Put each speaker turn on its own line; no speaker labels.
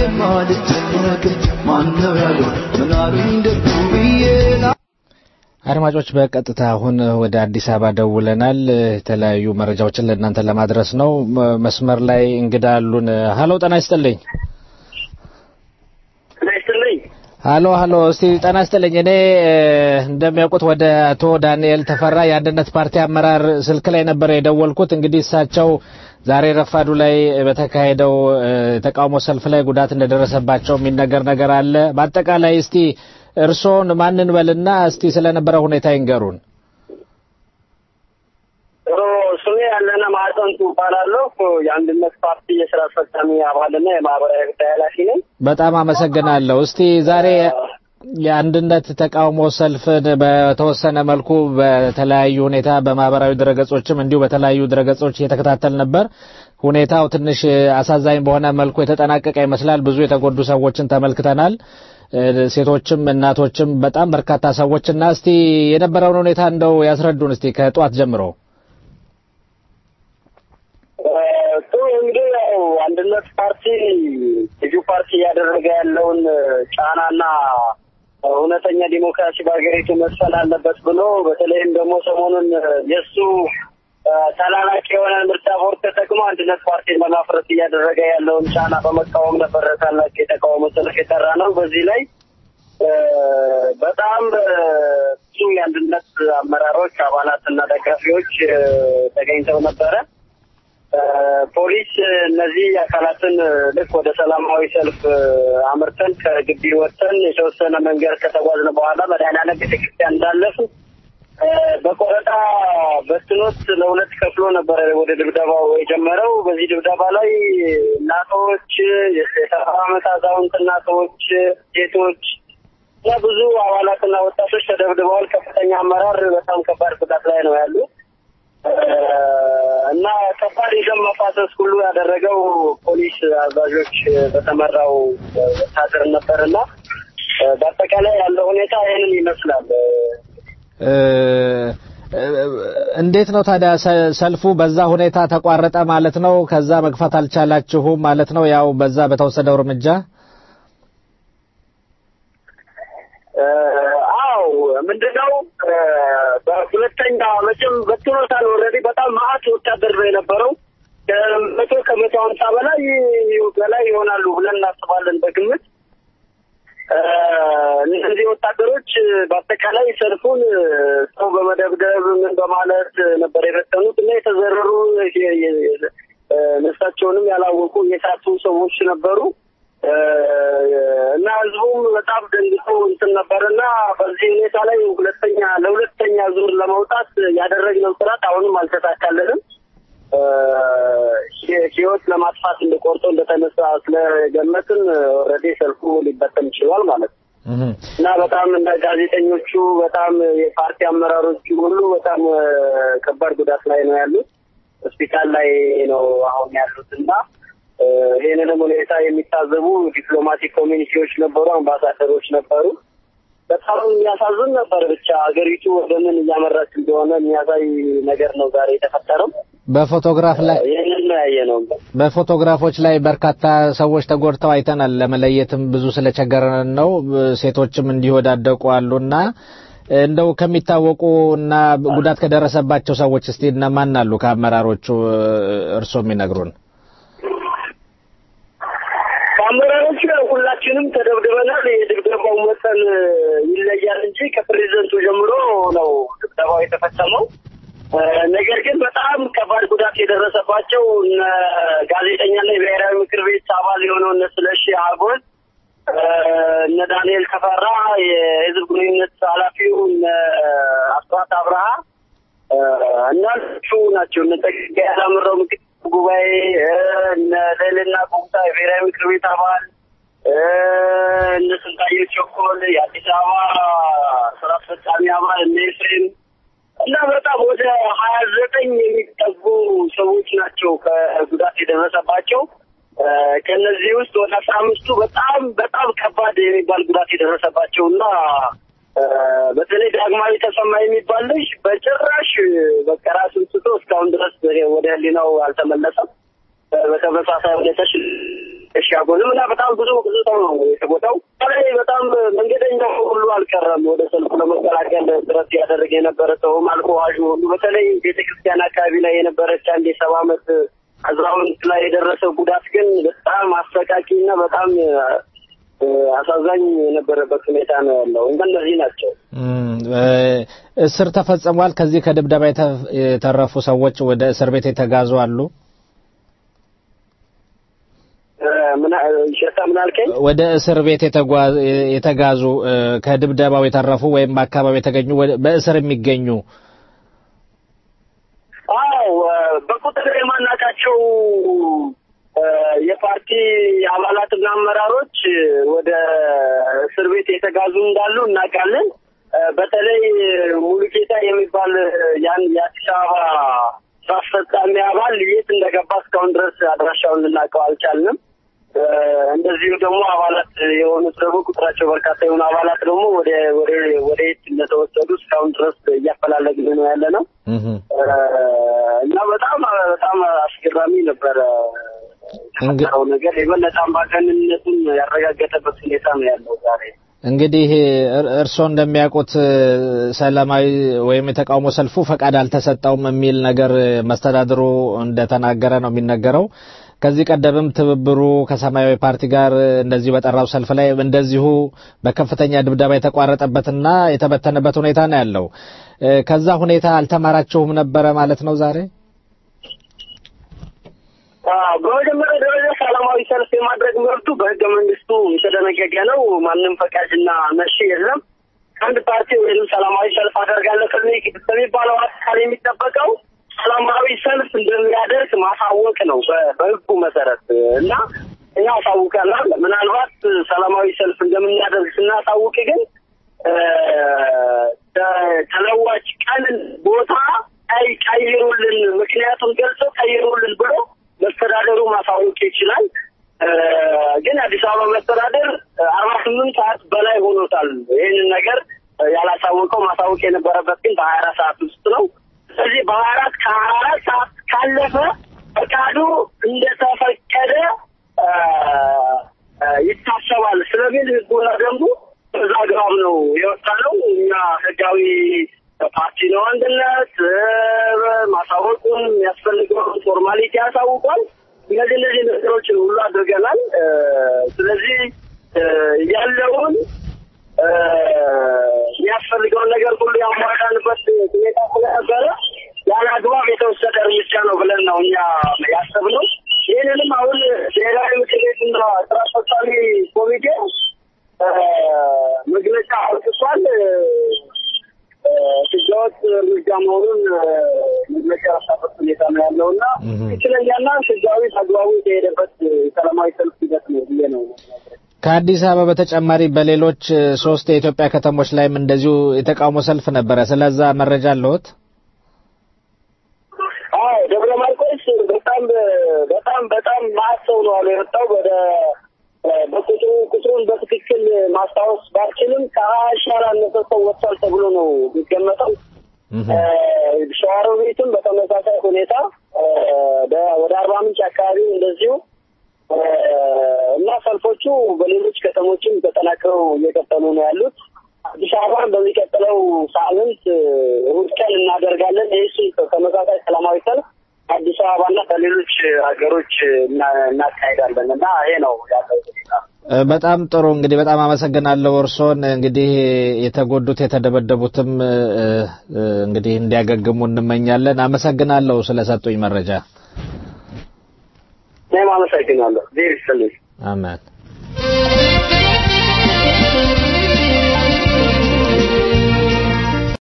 አልጨነቅም ማነው ያለው ምን አሉኝ ደጉ ብዬ
አድማጮች በቀጥታ አሁን ወደ አዲስ አበባ ደውለናል። የተለያዩ መረጃዎችን ለእናንተ ለማድረስ ነው። መ- መስመር ላይ እንግዳ አሉን። ሀሎ ጤና ይስጥልኝ። ሀሎ ሀሎ፣ እስቲ ጤና ይስጥልኝ። እኔ እ፣ እንደሚያውቁት ወደ አቶ ዳንኤል ተፈራ የአንድነት ፓርቲ አመራር ስልክ ላይ ነበረ የደወልኩት። እንግዲህ እሳቸው ዛሬ ረፋዱ ላይ በተካሄደው እ፣ የተቃውሞ ሰልፍ ላይ ጉዳት እንደደረሰባቸው የሚነገር ነገር አለ። በአጠቃላይ እስቲ እርስዎን ማንን በልና እስቲ ስለነበረ ሁኔታ ይንገሩን።
ጥሩ ስሜ ያለነ ማዕጠንቱ እባላለሁ። የአንድነት ፓርቲ የስራ አስፈጻሚ አባልና የማህበራዊ ጉዳይ ኃላፊ ነኝ።
በጣም አመሰግናለሁ። እስቲ ዛሬ የአንድነት ተቃውሞ ሰልፍን በተወሰነ መልኩ በተለያዩ ሁኔታ በማህበራዊ ድረገጾችም እንዲሁ በተለያዩ ድረገጾች እየተከታተል ነበር። ሁኔታው ትንሽ አሳዛኝ በሆነ መልኩ የተጠናቀቀ ይመስላል። ብዙ የተጎዱ ሰዎችን ተመልክተናል። እ፣ ሴቶችም እናቶችም በጣም በርካታ ሰዎች እና እስቲ የነበረውን ሁኔታ እንደው ያስረዱን እስቲ ከጠዋት ጀምሮ።
ጥሩ እንግዲህ ያው አንድነት ፓርቲ ልዩ ፓርቲ እያደረገ ያለውን ጫናና እውነተኛ ዲሞክራሲ በሀገሪቱ መስፈን አለበት ብሎ በተለይም ደግሞ ሰሞኑን የእሱ ተላላቂ የሆነ ምርጫ ቦርድ ተጠቅሞ አንድነት ፓርቲን ለማፍረስ እያደረገ ያለውን ጫና በመቃወም ነበር ታላቅ የተቃውሞ ሰልፍ የጠራ ነው። በዚህ ላይ እ፣ በጣም እ፣ ብዙ የአንድነት አመራሮች አባላትና ደጋፊዎች እ፣ ተገኝተው ነበረ። እ፣ ፖሊስ እነዚህ አካላትን እ፣ ልክ ወደ ሰላማዊ ሰልፍ እ፣ አምርተን ከግቢ ወጥተን የተወሰነ መንገድ ከተጓዝን በኋላ መድኃኔዓለም ቤተክርስቲያን እንዳለፉ እ፣ በቆረጣ በትኖት ለሁለት ከፍሎ ነበረ ወደ ድብደባው የጀመረው። በዚህ ድብደባ ላይ እናቶች፣ የሰባ ዓመት አዛውንት እናቶች፣ ሴቶች እና ብዙ አባላትና ወጣቶች ተደብድበዋል። ከፍተኛ አመራር በጣም ከባድ ጉዳት ላይ ነው ያሉ እና ከባድ የደም መፋሰስ ሁሉ ያደረገው ፖሊስ አዛዦች በተመራው ወታደር ነበርና በአጠቃላይ ያለው ሁኔታ ይህንን ይመስላል።
እ፣ እ፣ እንዴት ነው ታዲያ ሰ- ሰልፉ በዛ ሁኔታ ተቋረጠ ማለት ነው? ከዛ መግፋት አልቻላችሁም ማለት ነው? ያው በዛ በተወሰደው እርምጃ
አው ምንድነው እ፣ በሁለተኛ መቼም በትኖታል ኦልሬዲ በጣም ማአት ወታደር ነው የነበረው ከመቶ ከመቶ ሀምሳ በላይ በላይ ይሆናሉ ብለን እናስባለን በግምት እ፣ እነዚህ ወታደሮች በአጠቃላይ ሰልፉን እ፣ ሰው በመደብደብ ምን በማለት ነበር የበተኑት እና የተዘረሩ የ- የ- እ፣ ነፍሳቸውንም ያላወቁ የሳቱ ሰዎች ነበሩ እ፣ እና ህዝቡም በጣም ደንግጦ እንትን ነበር እና በዚህ ሁኔታ ላይ ሁለተኛ ለሁለተኛ ዙር ለመውጣት ያደረግነው ጥረት አሁንም አልተሳካልንም። እ፣ ህ- ህይወት ለማጥፋት እንደቆርጦ እንደተነሳ ስለገመትን ኦልሬዲ ሰልፉ ሊበተን ችሏል ማለት ነው።
እህ።
እና በጣም እንደ ጋዜጠኞቹ በጣም የፓርቲ አመራሮቹ ሁሉ በጣም እ፣ ከባድ ጉዳት ላይ ነው ያሉት። ሆስፒታል ላይ ነው አሁን ያሉት እና እ፣ ይህንንም ሁኔታ የሚታዘቡ ዲፕሎማቲክ ኮሚኒቲዎች ነበሩ፣ አምባሳደሮች ነበሩ። በጣም የሚያሳዝን ነበር። ብቻ ሀገሪቱ ወደ ምን እያመራች እንደሆነ የሚያሳይ ነገር ነው ዛሬ የተፈጠረው።
በፎቶግራፍ ላይ
ይህንን ነው ያየ ነው።
በፎቶግራፎች ላይ በርካታ ሰዎች ተጎድተው አይተናል። ለመለየትም ብዙ ስለቸገረን ነው። ሴቶችም እንዲወዳደቁ አሉና እንደው ከሚታወቁ እና ጉዳት ከደረሰባቸው ሰዎች እስቲ እነማን አሉ ከአመራሮቹ እርስዎ የሚነግሩን?
ከአመራሮቹ ያው ሁላችንም ተደብድበናል። የድብደባው መጠን ይለያል እንጂ ከፕሬዚደንቱ ጀምሮ ነው ድብደባው የተፈጸመው። እ፣ ነገር ግን በጣም ከባድ ጉዳት የደረሰባቸው እነ ጋዜጠኛና የብሔራዊ ምክር ቤት አባል የሆነው እነ ስለሺ አጎል፣ እ፣ እነ ዳንኤል ተፈራ የህዝብ ግንኙነት ኃላፊው፣ እነ አስራት አብርሃ እ፣ እና እሱ ናቸው። እነ ጸጋዬ አላምረው ምክትል ጉባኤ እ፣ እነ ልዕልና ቁምታ የብሔራዊ ምክር ቤት አባል እ፣ እነ ስንታየሁ ቸኮል የአዲስ አበባ ስራ አስፈጻሚ አባል እነ ኤፍሬም እና በጣም ወደ ሀያ ዘጠኝ የሚጠጉ ሰዎች ናቸው ከጉዳት የደረሰባቸው። እ፣ ከእነዚህ ውስጥ ወደ አስራ አምስቱ በጣም በጣም ከባድ የሚባል ጉዳት የደረሰባቸው እና እ፣ በተለይ ዳግማዊ ተሰማ የሚባል ልጅ በጭራሽ በቃ ራሱን ስቶ እስካሁን ድረስ ወደ ሕሊናው አልተመለሰም። በተመሳሳይ ሁኔታ ሻጎልም እና በጣም ብዙ ብዙ ሰው ነው የተጎዳው። በተለይ በጣም መንገደኛው ሁሉ አልቀረም። ወደ ሰልፉ ለመቀላቀል ጥረት ያደረገ የነበረ ሰውም አልፎ ዋዥ ሁሉ በተለይ ቤተክርስቲያን አካባቢ ላይ የነበረች አንድ የሰባ ዓመት አዛውንት ላይ የደረሰው ጉዳት ግን በጣም አሰቃቂ እና በጣም አሳዛኝ የነበረበት ሁኔታ ነው ያለው። እነዚህ ናቸው።
እስር ተፈጽሟል። ከዚህ ከድብደባ የተረፉ ሰዎች ወደ እስር ቤት የተጋዙ አሉ።
ይሸታ ምን አልከኝ?
ወደ እስር ቤት የተጋዙ ከድብደባው የተረፉ ወይም በአካባቢ የተገኙ በእስር የሚገኙ
አዎ፣ በቁጥር የማናውቃቸው የፓርቲ አባላትና አመራሮች ወደ እስር ቤት የተጋዙ እንዳሉ እናውቃለን። በተለይ ሙሉጌታ የሚባል ያን የአዲስ አበባ ስራ አስፈጻሚ አባል የት እንደገባ እስካሁን ድረስ አድራሻውን ልናውቀው አልቻልንም። እንደዚሁ ደግሞ አባላት የሆኑት ደግሞ ቁጥራቸው በርካታ የሆኑ አባላት ደግሞ ወደ ወደ ወደ የት እንደተወሰዱ እስካሁን ድረስ እያፈላለግን ነው ያለ ነው እና በጣም በጣም አስገራሚ ነበረ የተፈጠረው ነገር የበለጠ አምባገነንነቱን ያረጋገጠበት ሁኔታ ነው ያለው ዛሬ።
እንግዲህ እርስዎ እንደሚያውቁት ሰላማዊ ወይም የተቃውሞ ሰልፉ ፈቃድ አልተሰጠውም የሚል ነገር መስተዳድሩ እንደተናገረ ነው የሚነገረው። ከዚህ ቀደምም ትብብሩ ከሰማያዊ ፓርቲ ጋር እንደዚሁ በጠራው ሰልፍ ላይ እንደዚሁ በከፍተኛ ድብደባ የተቋረጠበትና የተበተነበት ሁኔታ ነው ያለው። ከዛ ሁኔታ አልተማራችሁም ነበረ ማለት ነው ዛሬ?
በመጀመሪያ ደረጃ ሰላማዊ ሰልፍ የማድረግ መብቱ በህገ መንግስቱ የተደነገገ ነው። ማንም ፈቃጅና ነሺ የለም። አንድ ፓርቲ ወይም ሰላማዊ ሰልፍ አደርጋለሁ ከሚባለው አካል የሚጠበቀው ሰላማዊ ሰልፍ እንደሚያደርግ ማሳወቅ ነው በህጉ መሰረት እና እኛ አሳውቀናል። ምናልባት ሰላማዊ ሰልፍ እንደምናደርግ ስናሳውቅ ግን ተለዋጭ ቀን ቦታ አይ ቀይሩልን፣ ምክንያቱም ገልጸው ቀይሩልን ብሎ መስተዳደሩ ማሳወቅ ይችላል። ግን አዲስ አበባ መስተዳደር አርባ ስምንት ሰዓት በላይ ሆኖታል ይህንን ነገር ያላሳወቀው። ማሳወቅ የነበረበት ግን በሀያ አራት ሰዓት ውስጥ ነው። ስለዚህ በሀያ አራት ከሀያ አራት ሰዓት ካለፈ ፈቃዱ እንደተፈቀደ ይታሰባል ስለሚል ህጉና ደንቡ በዛ አግባብ ነው የወጣ ነው። እኛ ህጋዊ ፓርቲ ነው አንድነት ማሳወቁን የሚያስፈልገውን ፎርማሊቲ ያሳውቋል። እነዚህ እነዚህ ነገሮችን ሁሉ አድርገናል። ስለዚህ ያለውን የሚያስፈልገውን ነገር ሁሉ ያሟላንበት ሁኔታ ስለነበረ ያለ አግባብ የተወሰደ እርምጃ ነው ብለን ነው እኛ ያሰብነው። ይህንንም አሁን ብሔራዊ ምክር ቤትና ስራ አስፈጻሚ ኮሚቴ መግለጫ አውጥቷል። ህገወጥ እርምጃ መሆኑን መግለጫ ያወጣበት ሁኔታ ነው ያለው እና ትክክለኛና ህጋዊ አግባቡ የተሄደበት ሰላማዊ ሰልፍ ሂደት ነው ብዬ ነው
ከአዲስ አበባ በተጨማሪ በሌሎች ሶስት የኢትዮጵያ ከተሞች ላይም እንደዚሁ የተቃውሞ ሰልፍ ነበረ። ስለዛ መረጃ አለዎት?
አዎ፣ ደብረ ማርቆስ በጣም በጣም በጣም ማት ሰው ነው አሉ የወጣው ወደ በቁጥሩ ቁጥሩን በትክክል ማስታወስ ባልችልም ከሀያ ሺህ ያላነሰ ሰው ወጥቷል ተብሎ ነው የሚገመጠው። ሸዋሮቢትም በተመሳሳይ ሁኔታ ወደ አርባ ምንጭ አካባቢ እንደዚሁ እና ሰልፎቹ በሌሎች ከተሞችም ተጠናክረው እየቀጠሉ ነው ያሉት። አዲስ አበባን በሚቀጥለው ሳምንት እሑድ ቀን እናደርጋለን። ይህ ተመሳሳይ ሰላማዊ ሰልፍ አዲስ አበባና በሌሎች ሀገሮች እናካሄዳለን እና ይሄ ነው ያለው ሁኔታ።
በጣም ጥሩ እንግዲህ በጣም አመሰግናለሁ። እርስዎን እንግዲህ የተጎዱት የተደበደቡትም እንግዲህ እንዲያገግሙ እንመኛለን። አመሰግናለሁ ስለሰጡኝ መረጃ።
እኔም አመሰግናለሁ። ዜር ይስጥልኝ።
አሜን።